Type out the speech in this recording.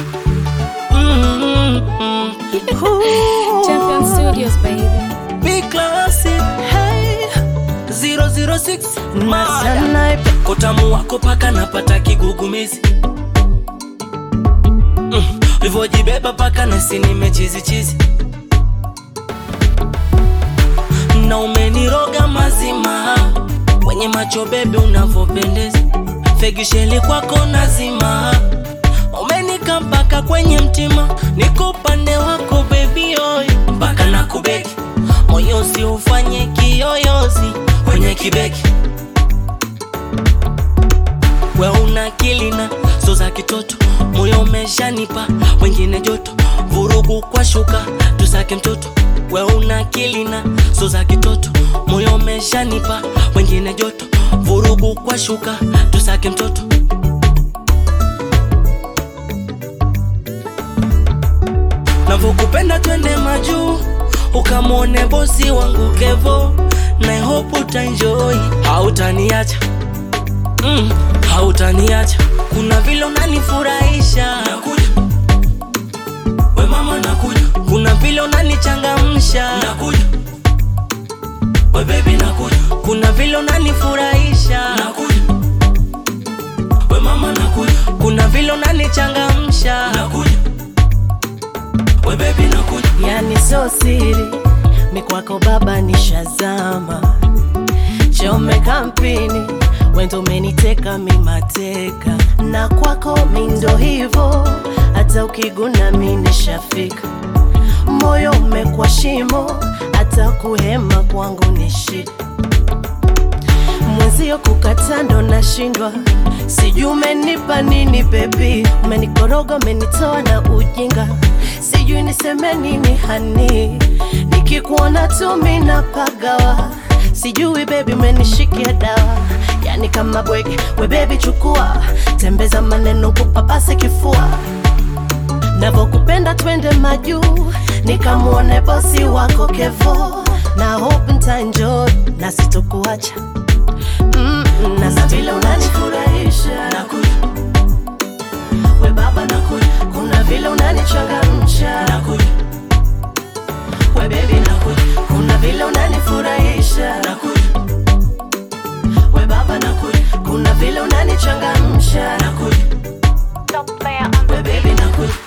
Mm-mm-mm. Champion Studios, baby. Big classic. Hey. 006 Maya. Snipe. Kotamu wako paka napata kigugumizi mm. Livojibeba paka nasi nimechizichizi na umeniroga mazima kwenye macho bebe unavyopendeza fegisheli kwako nazima umenika mpaka kwenye mtima niko upande wako bebi oy mpaka na kubeki moyo si ufanye kiyoyozi kwenye kibeki we una kilina so za kitoto moyo umeshanipa wengine joto vurugu kwa shuka tusake mtoto we una kilina so za kitoto moyo umeshanipa wengine joto vurugu kwa shuka tusake mtoto navyokupenda twende majuu ukamwone bosi wangu kevo na hope utaenjoy hautaniacha mm, hautaniacha kuna vile unanifurahisha nakuja we mama nakuja kuna vile unanichangamsha nakuja we baby nakuja kuna vile unanifurahisha nakuja we mama nakuja kuna vile unanichangamsha nakuja we baby nakuja yani so siri mikwako baba nishazama chome kampini wendo umeniteka mimateka na kwako mindo hivo hata ukiguna mi nishafika moyo umekwa shimo hata kuhema kwangu ni shida mwenzio kukata ndo nashindwa sijui umenipa nini bebi umenikoroga umenitoa na ujinga sijui niseme nini hani nikikuona tu mina pagawa sijui bebi umenishikia dawa yani kama bwege we bebi chukua tembeza maneno kupapase kifua navokupenda twende majuu nikamwone bosi wako kevo na hope ntaenjoy na sitokuacha mm, na sa vile unanifurahisha nakuja we baba nakuja kuna vile unanichangamsha nakuja we bebi nakuja kuna vile unanifurahisha nakuja we baba nakuja kuna vile unanichangamsha nakuja Top player on we bebi nakuja